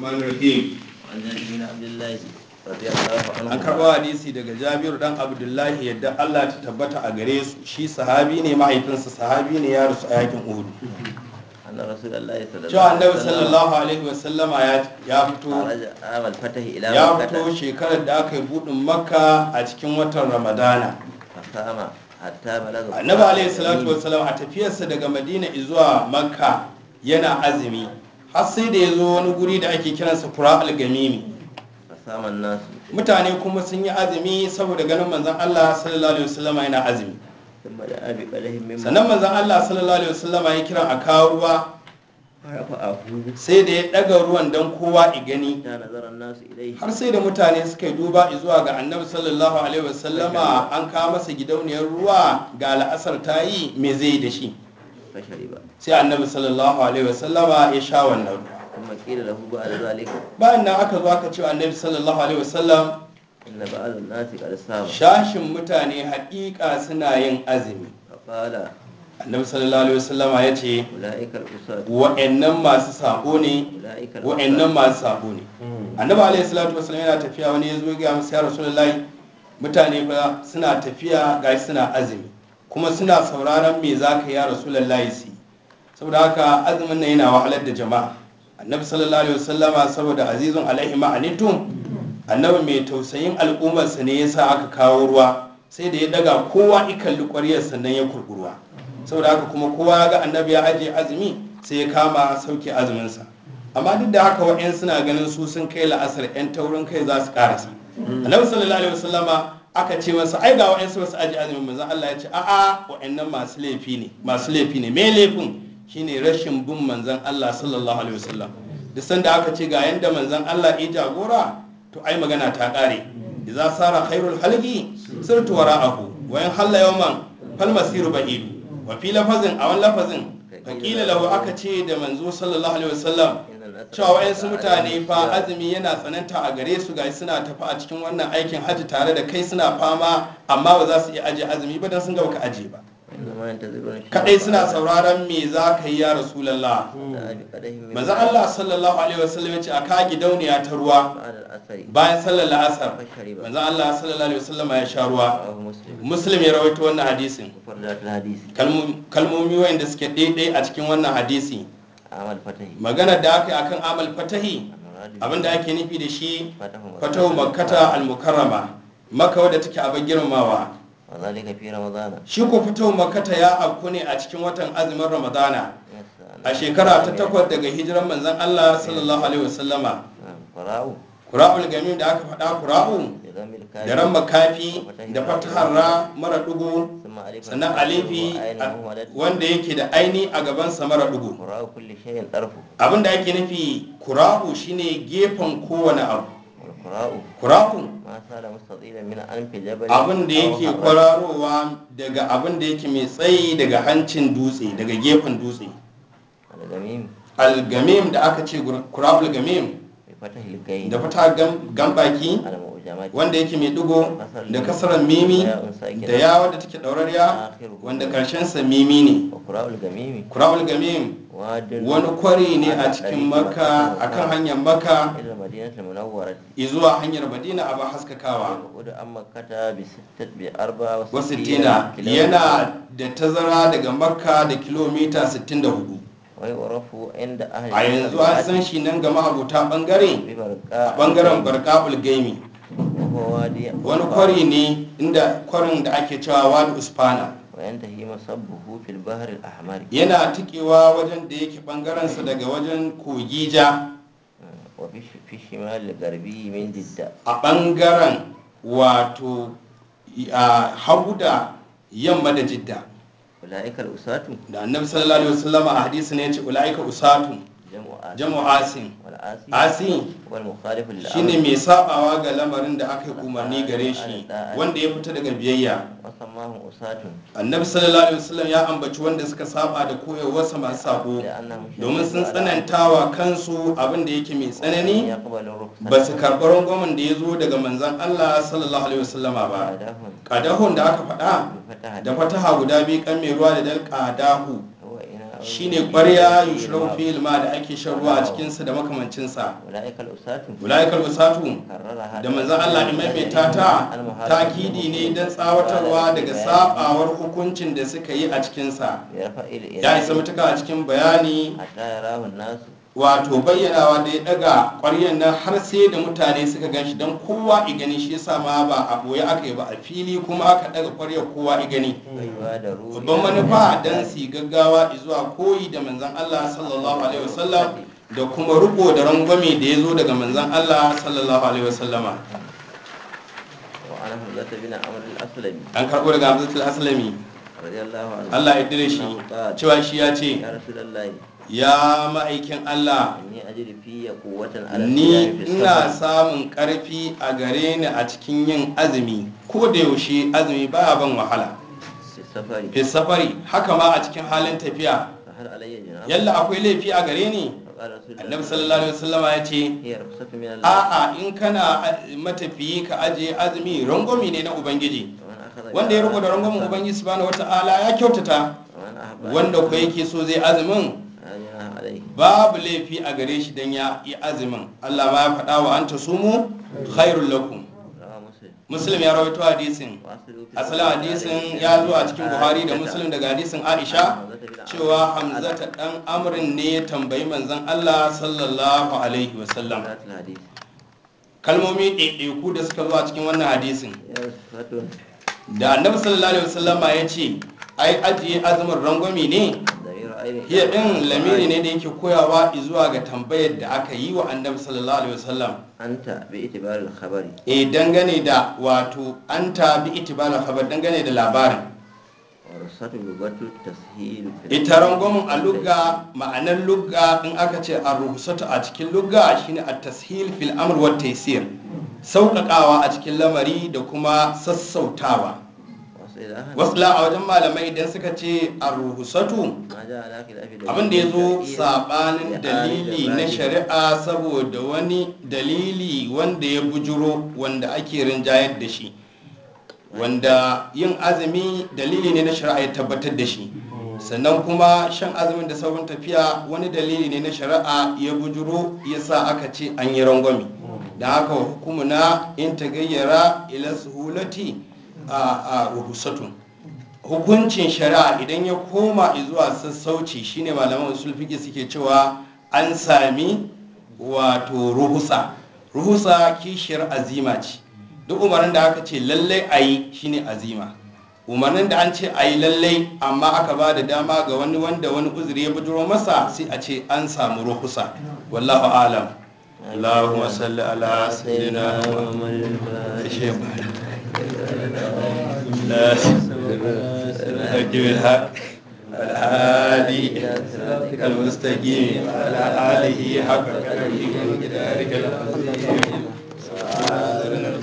الرحمن الرحيم عن جابر بن عبد الله رضي الله an عنه karɓo hadisi daga jabiru dan abdullahi yadda allah ta tabbata a gare su shi sahabi ne mahaifinsa sahabi ne ya rasu a yakin uhud أن رسول الله صلى الله cewa عليه annabi وسلم sallallahu alaihi wasallama ya ya fito خرج عام الفتح إلى ya مكة fito shekarar da aka yi buɗin makka a cikin watan ramadana فصام حتى بلغ annabi alaihi salatu wasallam a tafiyarsa daga madina zuwa makka yana azumi har sai da ya zo wani guri da ake kiransa kura algamimi فصام الناس mutane kuma sun yi azumi saboda ganin manzon allah sallallahu alaihi wasallama yana azumi ثم دعا بقدح من sannan manzon allah sallallahu alaihi wasallama ya kira a kawo ruwa فرفعه sai da ya ɗaga ruwan don kowa i gani حتى نظر الناس إليه har sai da mutane suka yi duba zuwa ga annabi sallallahu alaihi wasallama an kawo masa gidauniyar ruwa ga la'asar ta yi me zai yi da shi فشرب sai annabi sallallahu alaihi wasallama ya sha wannan ruwa ثم قيل له بعد ذلك bayan nan aka zo aka ce wa annabi sallallahu alaihi wasallam إن بعض الناس قد صام shashin mutane haƙiƙa suna yin azumi فقال annabi sallallahu alaihi wasallama ya ce أولئك الأساة wa'annan masu sabo ne أولئك wa'annan masu sabo ne annabi alaihi salatu wasallam yana tafiya wani ya zo ga musu ya rasulullahi mutane fa suna tafiya ga suna azumi kuma suna sauraron me za ka ya rasulullahi su yi. saboda haka azumin nan yana wahalar da jama'a annabi sallallahu alaihi wasallama saboda azizun alaihi ma'anitum annabi mai tausayin al'ummarsa ne yasa aka kawo ruwa sai da ya daga kowa ikalli ƙwaryar sannan ya kurkurwa saboda haka kuma kowa ya ga annabi ya ajiye azumi sai ya kama sauke azuminsa amma duk da haka wa'yan suna ganin su sun kai la'asar 'yan taurin kai za su karasa annabi sallallahu alaihi wasallama aka ce masa ai ga wa'yan su basu ajiye azumin manzon Allah ya ce a'a wa'annan masu laifi ne masu laifi ne me laifin shine rashin bin manzon Allah sallallahu alaihi wasallam duk sanda aka ce ga yanda manzon Allah ya jagora to ai magana ta kare idza sara khairul halqi sirtu wara'ahu wa in halla yawman fal masiru ba'idu wa fi lafazin a wani lafazin fakila lahu aka ce da manzo sallallahu alaihi wasallam cewa wayansu mutane fa azumi yana tsananta a gare su ga suna tafi a cikin wannan aikin hajji tare da kai suna fama amma ba za su iya aje azumi ba dan sun ga baka aje ba إنما ينتظرون kadai suna sauraron me za ka yi ya rasulallah دعا بقدح من manzo Allah sallallahu alaihi wasallam ya ce a ka gidauniya ta ruwa بعد العصر bayan sallar la'asar فشرب manzo Allah sallallahu alaihi wasallam ya sha ruwa رواه مسلم muslim ya rawaito wannan hadisin مفردات الحديث Kalmo- kalmomi wayanda suke daidai a cikin wannan hadisi عمل فتح maganar da aka yi akan amal fatahi المراد abinda ake nufi da shi فتح fatahu makkata al-mukarrama makka wadda take abin girmamawa وذلك في رمضان shi ko fatahu makkata ya afku ne a cikin watan azumin ramadana Yes, a shekara ta takwas daga hijiran manzon Allah sallallahu alaihi wasallama نعم. قراء kura'ul gamim da aka faɗa kura'u بضم الكاف da ran makafi da fatahar ra mara dugu ثم ألف sannan alifi وعين مهملة wanda yake da aini a gabansa mara dugu قراء كل شيء طرفه abinda ake nufi kura'u shine gefen kowane abu والقراء kura'u ما صار مستطيلا من أنف جبل abin da أو yake حرة. kwararowa daga abin da yake mai tsayi daga hancin dutse daga gefen dutse الجميم algamim da aka ce kura'ul gamim بفتح الكين da fata gam- gambaki على مؤجمات wanda yake mai digo da kasarar mimi da yawa da take daurariya wanda karshensa mimi ne وقراء الجميم kura'ul gamim واد wani kwari ne a cikin maka akan hanyar maka إلى المدينة المنورة zuwa hanyar madina a ba haskakawa وقد أم مكة بستة بأربعة wasittina yana da tazara daga makka da kilomita 64 ويعرف عند أهل a yanzu an san shi nan ga mahabuta bangare a bangaren barka'ul gaimi وهو وادي wani kwari ne inda kwarin da ake cewa wadi uspana وينتهي مصبه في البحر الأحمر yana tikewa wajen da yake bangarensa daga wajen kogi ja وفي في الشمال الغربي من جدة a bangaren wato a hagu da yamma da jidda أولئك الأساة da annabi sallallahu alaihi wasallam a hadisi ne ya ce ulaika usatun جمع آسي jamu asin والآسي asi هو المخالف shine للأمر mai sabawa ga lamarin da aka yi umarni gare shi wanda ya fita daga biyayya وسماهم أساة annabi sallallahu alaihi wasallam ya ambaci wanda suka saba da koyarwarsa masu sabo لأنهم domin sun شددوا على tsanantawa kansu abin da yake mai أن tsanani يقبل الرخصة ba su karɓi rangwamen da ya zo daga manzan Allah sallallahu alaihi wasallama ba بعدهم kadahun da aka faɗa بفتح da fataha guda biyu kan mai ruwa da dal kadahu هو إناء shine ƙwarya yushrabu fil ma da ake shan ruwa a cikinsa da makamancinsa أولئك الأساة ulaikal usatu كررها da manzon Allah ya maimaita ta takidi ne don tsawatarwa daga sabawar hukuncin da suka yi a cikinsa برفع ya isa الإله matuka a cikin bayani حتى يراه الناس wato bayyanawa da ya daga ƙwaryan nan har sai da mutane suka gan shi don kowa i gani shi yasa ma ba a boye aka yi ba a fili kuma aka daga ƙwaryar kowa i gani ويبادروا babban إلى manufa don الإحسان su yi gaggawa zuwa koyi da manzan Allah sallallahu alaihi wasallam da kuma riko da rangwame da ya zo daga manzan Allah sallallahu alaihi wasallama وعن حمزة بن عمرو الأسلمي an karɓo daga hamzatul aslami رضي الله عنه Allah ya dire shi أنه قال cewa shi ya ce يا رسول الله ya ma'aikin Allah إني أجد في قوة على ni الصيام في ina السفر samun ƙarfi a gare ni a cikin yin azumi ko da yaushe azumi baya ban wahala في السفر fi safari haka ma a cikin halin tafiya فهل علي جناح yalla akwai laifi a gare ni فقال رسول الله annabi sallallahu alaihi wasallama ya ce هي رخصة من الله a'a in kana matafiyi ka ajiye azumi rangwami ne na ubangiji ومن أخذ wanda ya riko da rangwamin بها ubangiji subhanahu wata'ala ya kyautata ومن أحب أن wanda يكون ko yake so zai azumin لا جناح عليه babu laifi a gare shi dan ya yi azumin Allah ma ya faɗa wa anta sumu khairul lakum رواه مسلم muslim ya rawaito hadisin وأصله في asalin hadisin ya zo a cikin buhari da muslim daga hadisin aisha cewa hamzata dan amrin ne ya tambayi manzon Allah sallallahu alaihi wasallam ذات الحديث kalmomi ɗaiɗaiku da suka zo a cikin wannan hadisin يا صفة da annabi sallallahu alaihi wasallama ya ce ai ajiye azumin rangwami ne ضمير عين hiya din lamiri ne da yake koyawa zuwa ga tambayar da aka yi wa annabi sallallahu alaihi wasallam أنت باعتبار الخبر e dangane da wato an tabi itibala khabar dangane da labarin ورخصة لغة التسهيل في ita rangwamin a lugga ma'anar lugga in aka ce a ruhusatu a cikin lugga shine a tashil fil amr wa taysir sauƙaƙawa a cikin lamari da kuma sassautawa وصلها wasu la a wajen malamai idan suka ce a ruhusatu ما جاء على خلاف دليل abin da ya zo شرعي sabanin لآل dalili na إبراهيم. shari'a saboda wani dalili wanda ya bujuro wanda ake rinjayar da shi wanda yin azumi dalili ne na shari'a ya tabbatar da shi sannan kuma shan azumin da sauran tafiya wani dalili ne na shari'a ya bujuro ya sa aka ce an yi rangwami da haka hukumuna in ta gayyara ila suhulati a a ruhusatun hukuncin shari'a idan ya koma zuwa sassauci shine malaman usul fiqh suke cewa an sami wato ruhusa ruhusa kishiyar azima ce duk umarnin da aka ce lallai a yi shine azima umarnin da an ce a yi lallai amma aka ba da dama ga wani wanda wani uzuri ya bujuro masa sai a ce an samu ruhusa wallahu alam اللهم صل على سيدنا محمد الفاتح لا الحق بالحق الهادي صراطك المستقيم وعلى آله حق قدره ومقدارك العظيم سبحان